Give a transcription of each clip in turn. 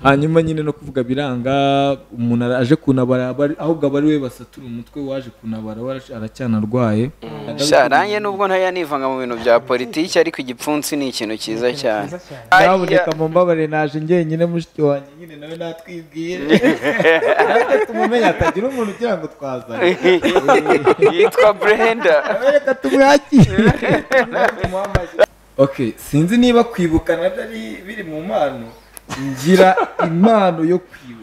hanyuma nyine no kuvuga biranga umuntu aje kunabara aba ari- ahubwo aba ari we basatura umutwe waje kunabara we arac- aracyanarwaye sharange nubwo ntajya nivanga mu bintu bya politiki ariko igipfunsi ni ikintu cyiza cyane ndaboneka mu mbabare naje njyenyine mushiki wanjye nyine nawe natwibwire natwe tumumenya atagira umuntu ugira ngo twazane yitwa brenda reka tumwakire ok sinzi niba kwibuka nabyo ari biri mu mpano ngira impano yo kwibuka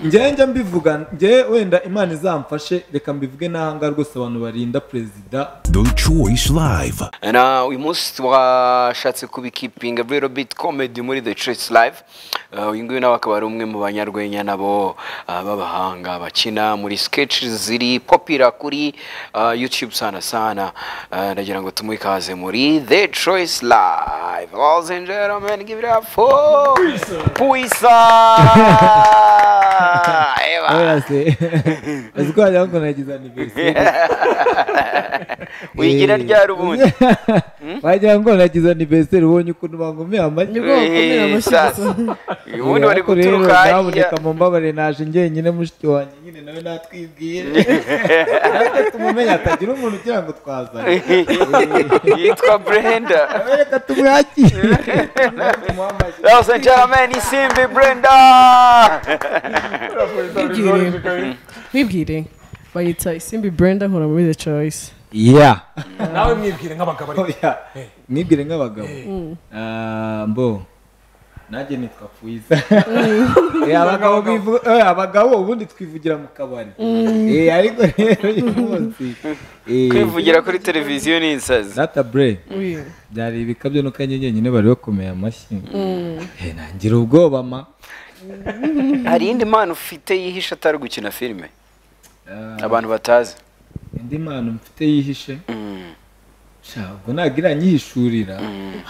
njyewe njya mbivuga njyewe wenda imana izamfashe reka mbivuge n'ahanga rwose abantu barinda perezida The Choice Live. na uyu munsi twashatse kubikipinga very bit comedy muri the church live Uh, uyu nguyu nawe akaba ari umwe mu banyarwenya nabo uh, b'abahanga bakina muri sketch ziri popira kuri uh, youtube sana sana Uh, ndagira ngo tumuhe ikaze muri the choice live Ladies and gentlemen, give it up for puisa Eba. arase azi ko wagira ngo nagize aniveriseri wigira ryari ubundi wagira ngo nagize aniveriseri ubonye ukuntu bangumiye amashyi Nibwo bakomera Eh, amashyi sasa. gusa. ubundi bari Ariko rero guturuka hariya ndaboneka mu mbabare naje njyenyine mushiki wanjye nyine nawe natwibwire natwe tumumenya atagira umuntu ugira ngo twazane yitwa brenda nawe reka tumwakire Ladies and gentlemen, isimbi Brenda! Wibwire. Wibwire. Bayita Isimbi Brenda nkora muri The Choice. ya nawe mwibwire nk'abagabo ariko mwibwire nk'abagabo Ah, mbo nanjye nitwa fuyiza Eh, abagabo bivu- eh, abagabo ubundi twivugira mu kabari Eh, ariko rero uyu munsi eh, Kwivugira kuri televiziyo ni insazi. data bure Wi. byari ibikabyo nuko nyine bari bakomeye amashyi Eh, nangira ubwoba ma Hari indi mpano ufite yihishe atari gukina filime? Abantu batazi. indi mpano mfite yihishe sha ubwo ntabwo iranyihishurira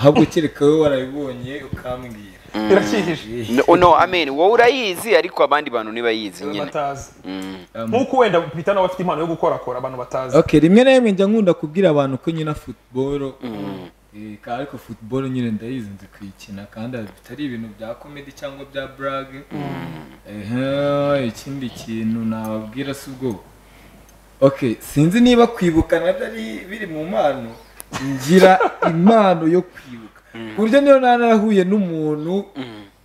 ahubwo kereka wowe warabibonye ukambwira biracyihishe No, no, I mean, wowe urayizi ariko abandi bantu ntibayizi nyine. batazi Um, nk'uko wenda bita nawe afite impano yo gukorakora abantu batazi okay rimwe na rimwe njya nkunda kubwira abantu ko nyina futuboro eh, ka- ariko futuboro nyine ndayizi nzi kuyikina kandi bitari ibintu bya komedi cyangwa bya burage Ehe, ikindi kintu nababwira si ubwoba okay sinzi niba kwibuka nabyo ari biri mu mpano ngira impano yo kwibuka ku buryo niyo narahuye n'umuntu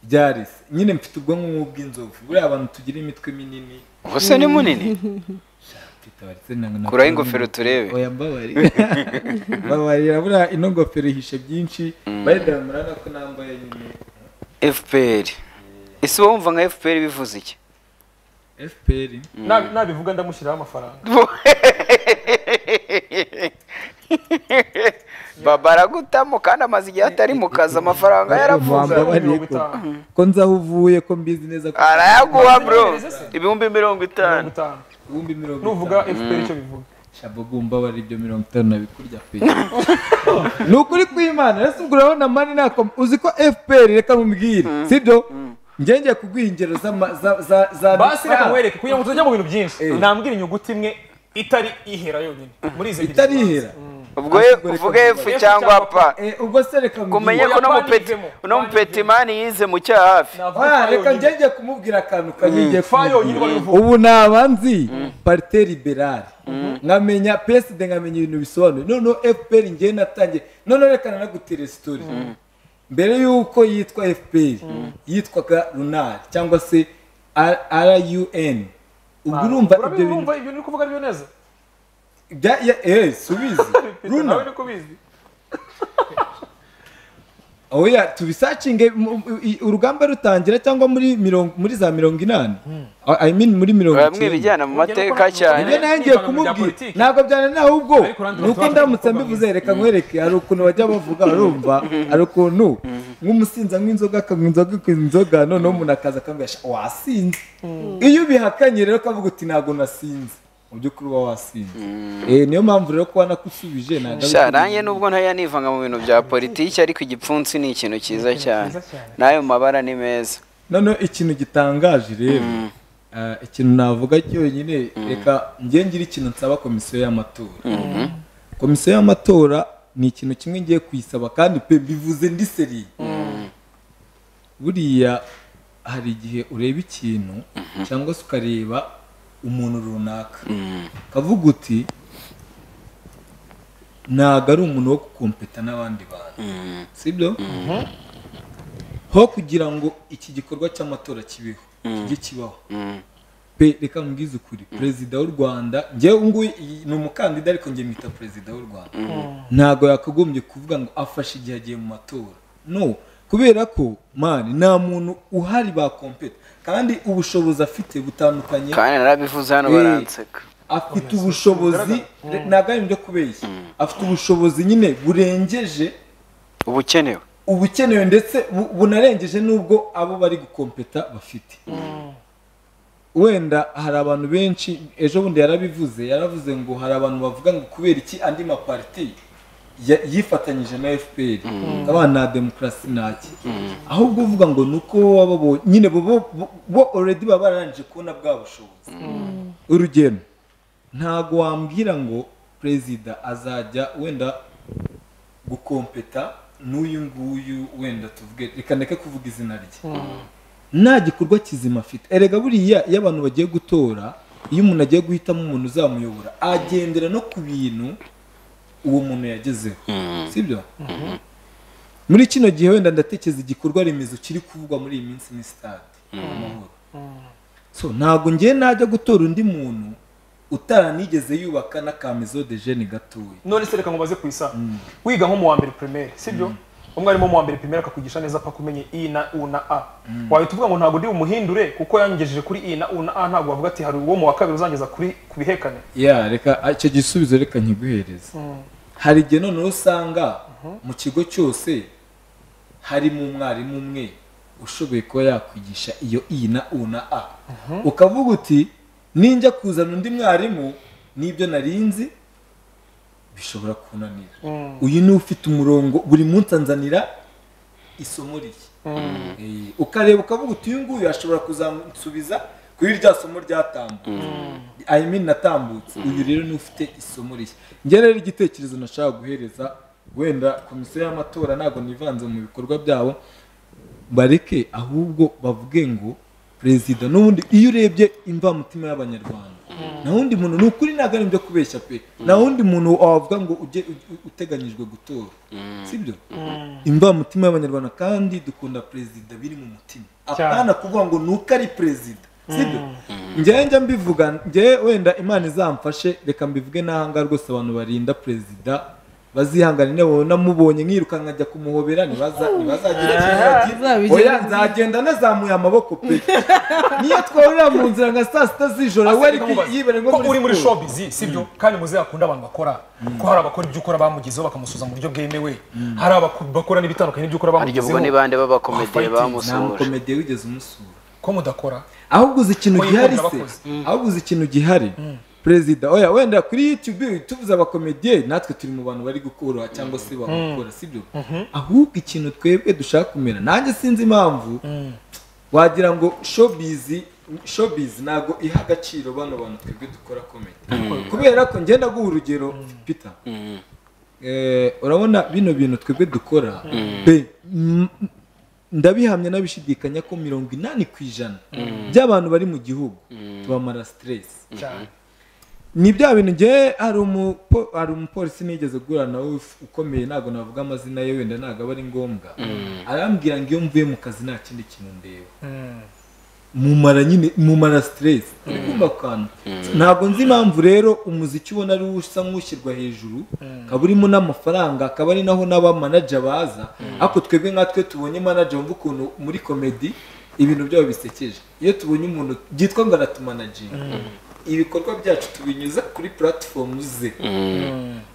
byari se. nyine mfite ubwonko nk'ubw'inzovu buriya abantu tugira imitwe minini Ubuse ni munini. Kuraho ingofero turebe. oya mbabarira mbabarira buriya ino ngofero ihishe byinshi bayidaramura nako nambaye nyine FPR. Ese wowe wumva nka FPR bivuze iki? fpr Na- nabivuga ndamushyiriraho amafaranga Baba aragutamo kandi amaze igihe atari mu kazi amafaranga yaravuze. Wambabarire mirongo ko- itanu. ko nzaho uvuye ko mbizi neza ko Arayaguha bro. Ibihumbi mirongo mirongo itanu. itanu ibihumbi mirongo nuvuga itanu fpr icyo bivuga shabogo mbabarira ibyo mirongo itanu nabikurya pe ni ukuri kw'imana rero ubwo urabona mani nako uzi ko fpr reka mubwire sibyo njye ngiye kuguha ingero z'ama- za- za- za basi reka amafaranga nkwereke kugira ngo tutajya mu bintu byinshi Eh. nambwira inyuguti imwe itari ihera yonyine muri izi ebyiri itarihera Ubwo uvuge F cyangwa P. Eh, ubwo se reka kumenye ko Oya, no mupeti no twanyuzemo, mani yize mu cyaha hafi Navuga Oya, fa reka yonyine. njye njye kumubwira akantu kabigiye fa yonyine bari buvuge. ubu naba nzi parite liberale nkamenya peside nkamenya ibintu bisobanuye noneho fpr njyewe natangiye noneho reka nanagutera sitori mbere y'uko yitwa fpr yitwaga runari cyangwa se run ubwo urumva ibyo bintu urumva ibyo uri kuvuga ari byo neza bya- ya- eh subizi Peter, nawe runa niko ubizi oya tubisacinge mu- i- urugamba rutangira cyangwa muri mirongo muri za mirongo inani I- i mean muri mirongo bamwe icyenda bijyana mu mateka cyane ibyo nawe ngiye Ibiganiro bya kumubwira politiki. ntabwo byane nawe ubwo Ariko nanjye ni uko batabasha ndamutse kuvuga mbivuze reka nkwereke hari ukuntu bajya bavuga urumva hari ukuntu nk'umusinzi anywa inzoga akanywa inzoga akanywa inzoga noneho umuntu akaza akambwira "Sha, wasinze iyo ubihakanye rero ukavuga uti ntabwo nasinze mu by'ukuri uba wasinze Eh, niyo mpamvu rero kuba nakusubije ntabwo ari Sha, nanjye nubwo ntajya nivanga mu bintu bya politiki ariko igipfunsi ni ikintu cyiza cyane n'ayo mabara ni meza noneho ikintu gitangaje rero ah, ikintu navuga cyonyine reka njye ngira ikintu nsaba komisiyo y'amatora komisiyo y'amatora ni ikintu kimwe ngiye kuyisaba kandi pe mbivuze ndi seri buriya hari igihe ureba ikintu cyangwa se ukareba umuntu runaka kavuga uti ntabwo ari umuntu wo gukompeta n'abandi bantu sibyo ho kugira ngo iki gikorwa cy'amatora kibeho kijye kibaho pe reka mbwize ukuri perezida w'u rwanda njyewe ubu nguyu iyi- ni umukandida ariko njye mwita perezida w'u rwanda ntabwo yakagombye kuvuga ngo afashe igihe agiye mu matora no kubera ko mani nta muntu uhari bakompeta kandi ubushobozi afite butandukanye kandi narabivuze hano Eh. baranseka afite ubushobozi ntabwo ari ibyo kubeshya afite ubushobozi nyine burengeje ubukenewe ubukenewe ndetse bu- bunarengeje n'ubwo abo bari gukompeta bafite wenda hari abantu benshi ejo bundi yarabivuze yaravuze ngo hari abantu bavuga ngo kubera iki andi mapariti ya- yifatanyije na fpr aba nta demokarasi ntaki ahubwo uvuga ngo ni uko baba babonye nyine bo- bo bo- bo already baba bararangije kubona bwa bushobozi urugero ntago wambwira ngo perezida azajya wenda gukompeta n'uyu nguyu wenda tuvuge reka ndeke kuvuga izina rye nta gikorwa kizima afite erega buriya iyo abantu bagiye gutora iyo umuntu agiye guhitamo umuntu uzamuyobora agendera no ku bintu uwo muntu yagezeho sibyo muri kino gihe wenda ndatekereza igikorwa remezo kiri kuvugwa muri iyi minsi ni sitade amahoro so ntabwo ngiye najya gutora undi muntu utaranigeze yubaka n'akamezo de jene gatoya none se reka mubaze ku isaha wiga nko mu wa mbere primaire sibyo umwarimu wo mu wa mbere primaire akakugisha neza paka umenye i na u na a wahita uvuga ngo ntabwo ndi bumuhindure kuko yangejeje kuri i na u na a ntabwo wavuga ati hari uwo mu wa kabiri uzangeza kuri ku bihekane ya reka icyo gisubizo reka nkiguhereze hari igihe noneho usanga mu kigo cyose harimo umwarimu umwe ushoboye kuba yakwigisha iyo i na u na a ukavuga uti ninjya kuzana undi mwarimu n'ibyo narinzi bishobora kunanira uyu ni ufite umurongo buri munsi anzanira isomo riye Eh, ukareba ukavuga uti uyu nguyu ashobora kuzansubiza kuri rya somo ryatambutse I mean natambutse uyu rero ni ufite isomo rishya njye rero igitekerezo nashaka guhereza wenda komisiyo y'amatora ntabwo nivanze mu bikorwa byabo bareke ahubwo bavuge ngo perezida n'ubundi iyo urebye imvamutima y'abanyarwanda nta wundi muntu ni ukuri ntabwo ari ibyo kubeshya pe nta wundi muntu wavuga ngo ujye u- uteganyijwe gutora sibyo imvamutima y'abanyarwanda kandi dukunda perezida biri mu mutima apana kuvuga ngo ni uko ari perezida sibyo njyewe njya mbivuga njyewe wenda imana izamfashe reka mbivuge n'ahangaha rwose abantu barinda perezida bazihangane niba namubonye nkirukanka ajya kumuhobera ntibaza- ntibazagira ikintu yagira Uzabigeraho. oya nzagenda nazamuye amaboko pe niyo tworora mu nzira nka saa sita z'ijoro we ariko yibere ko nko uri muri siporo. showbiz sibyo kandi muze yakunda abantu bakora ko hari abakora ibyo ukora bamugezeho bakamusuza mu buryo bwemewe hari abakora n'ibitandukanye n'ibyo ukora harya bamugezeho ubwo n'ibande b'abakomediye Wa fighting, nta bamusura mukomediye wigeze umusura ko mudakora ahubwo uzi ikintu Ko gihari yikunda se abakozi. ahubwo uzi ikintu gihari perezida oya wenda kuri youtube tuvuze abakomediye natwe turi mu bantu bari gukora cyangwa se bagukora sibyo ahubwo ikintu twebwe dushaka kumera nanjye sinzi impamvu wagira ngo showbiz showbiz ntabwo iha agaciro bano bantu twebwe dukora komedi kubera ko ngenda guha urugero peter Eh, urabona bino bintu twebwe dukora pe m- ndabihamya n'abishidikanya ko mirongo inani ku ijana by'abantu bari mu gihugu tubamara stress cyane ni bya bintu ngewe hari umupo- hari umupolisi nigeze guhura nawe uf- ukomeye ntabwo navuga amazina ye wenda ntabwo aba ari ngombwa arambwira ngo iyo mvuye mu kazi nta kindi kintu ndeba mumara nyine mumara stress kumva kantu ntabwo nzi impamvu rero umuziki ubona ari usa nk'ushyirwa hejuru akaba urimo n'amafaranga akaba ari naho n'aba manager baza ariko twebwe nkatwe tubonye manager wumva ukuntu muri komedi ibintu byabo bisekeje iyo tubonye umuntu byitwa ngo aratumanajinga ibikorwa byacu tubinyuza kuri platform ze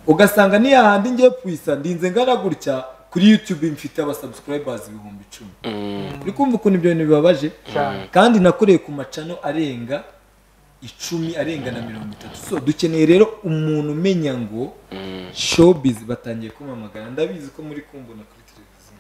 ugasanga niyo handi ngiye puisa ndinze ngana gutya kuri youtube mfite abasubscribers ibihumbi icumi uri kumva ukuntu ibyo bintu bibabaje kandi nakoreye ku macano arenga icumi arenga na mirongo itatu so dukeneye rero umuntu umenya ngo showbiz batangiye kumamagara ndabizi ko muri kumbona kuri televiziyo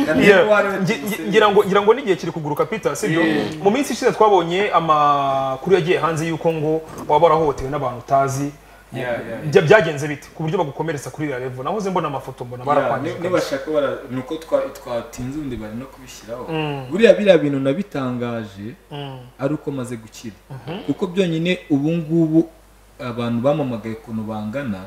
Kandi Yeah. uwo ari we Ngi- ngi- tuzi. ngira ngo ngira ngo n'igihe kiri kuguruka peter sibyo mu minsi ishize twabonye amakuru yagiye hanze y'uko ngo waba warahohotewe n'abantu utazi Bya- byagenze bite ku buryo bagukomeretsa kuri iriya revo nahoze mbona amafoto mbona ni- barakwandika nibashaka bara ni uko twa- twatinze ubundi bari no kubishyiraho buriya biriya bintu nabitangaje ari uko maze gukira kuko byonyine ubu ngubu abantu bamamagaye ukuntu bangana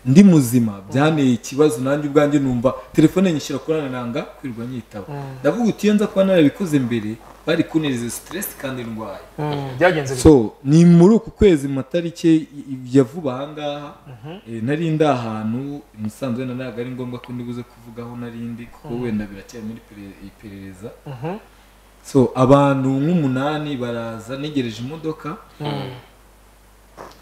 ndi muzima byanteye ikibazo nanjye ubwanjye numva telefone nyishyura kuri ananga kwirirwa nyitaba ndavuga uti iyo nza kuba narabikoze mbere bari kunereza siteresi kandi ndwaye Mm, byagenze bite so ni muri uku kwezi mu matariki ya vuba ahangaha eh, nari ndi ahantu musanze wenda ntabwo ari ngombwa ko ndibuze kuvugaho nari ndi kuko wenda biracyari muri pere- iperereza so abantu nk'umunani baraza negereje imodoka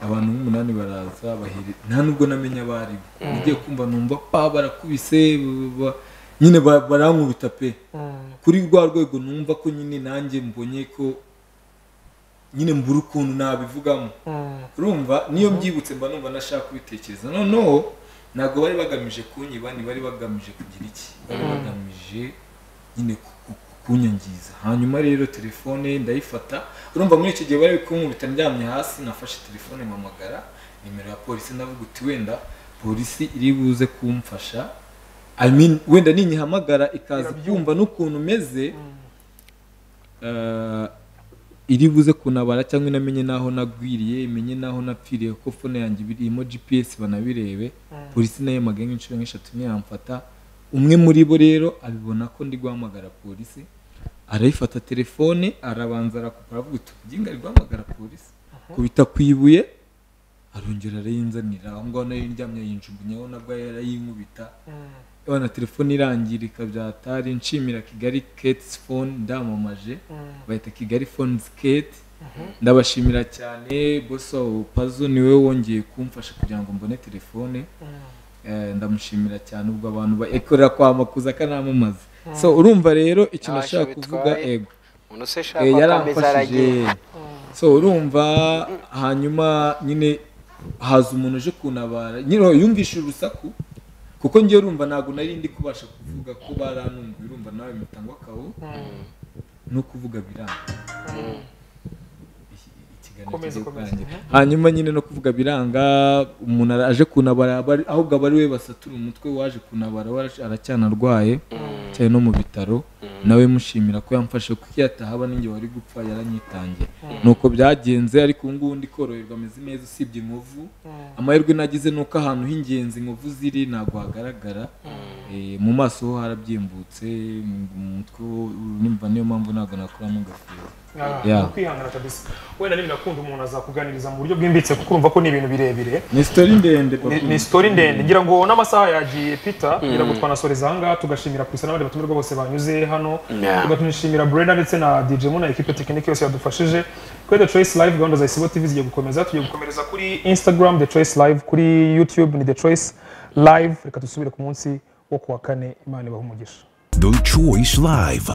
abantu nk'umunani baraza bahere nta nubwo namenya abari bo ngiye kumva numva pa barakubise ba- ba- nyine ba- barankubita pe kuri rwa rwego numva ko nyine nanjye mbonye ko nyine mbura ukuntu nabivugamo urumva niyo mbyibutse mba numva nashaka kubitekereza noneho ntabwo bari bagamije kunyiba ni bari bagamije kugira iki bari bagamije nyine ku- ku- kunyangiza hanyuma rero telefone ndayifata urumva muri icyo gihe bari kunkubita ndyamye hasi nafashe telefone mpamagara nimero ya polisi ndavuga uti wenda polisi iri buze kumfasha I mean, wenda ninyihamagara ikaza kumva n'ukuntu meze eh, iri buze kunabara cyangwa inamenye n'aho nagwiriye imenye n'aho napfiriye kuko fone yanjye ibiri irimo gps banabirebe polisi nayo yamagaye nk'inshuro nk'eshatu ntiyamfata umwe muri bo rero abibona ko ndi guhamagara polisi arayifata telefone arabanza arakupara avuga uti ujya ari guhamagara polisi kubita ku ibuye arongera arayinzanira aho ngaho nayo ndyamye yinjugunyeho nabwo yarayinkubita na telefone irangirika byatari nshimira kigali ketizi fone ndamamaje bahita kigali fonizi keti ndabashimira cyane bosi wabo pazo niwe wongeye kumfasha kugira ngo mbone telefone Eh, ndamushimira cyane ubwo abantu bakorera kwa makuza akanamamaza so urumva rero ikintu Ntacyo ashaka kuvuga bitwaye. ego umuntu se Eh, shaka akameza aragiye yaramfashije so urumva hanyuma nyine haza umuntu uje kuntabara nyine yumvishije urusaku kuko njye urumva ntabwo nari ndi kubasha kuvuga ko baranumva urumva nawe mutangwa akabo no kuvuga biranga Iki- ikiganiro Komeza, kigiye komeza. kurangira. hanyuma nyine no kuvuga biranga umuntu ara- aje kuntabara aba- ahubwo aba ari we basatura umutwe waje kuntabara we ara- aracyanarwaye cyane no mu bitaro nawe mushimira ko yamfashe kuko iyo atahaba ninjye wari gupfa yaranyitangiye nuko byagenze ariko ubu ngubu ndi koroherwa ameze neza usibye inkovu amahirwe nagize ni uko ahantu h'ingenzi inkovu ziri ntabwo hagaragara Eh, mu maso ho harabyimbutse mu- mu mutwe ho nimba niyo mpamvu ntabwo nakuramo ingofero Ah, Yeah. ni ukwihangana kabisa wenda n'ibinakunda umuntu azakuganiriza mu buryo bwimbitse kuko urumva ko ni ibintu birebire ni sitori ndende Ni- papi. ni sitori ndende ngira ngo n'amasaha yagiye pita ngira ngo twanasoreza ahangaha tugashimira kwisa n'abandi batumirwa bose banyuze hano Yeah. tugatunishimira brenda ndetse na dj mu na ekipe tekinike yose yadufashije kuri the choice live gahunda za isibo tv zigiye gukomeza tugiye gukomereza kuri instagram the choice live kuri youtube ni the choice live reka dusubire ku munsi wo ku wa kane imana ibaha umugisha The Choice Live.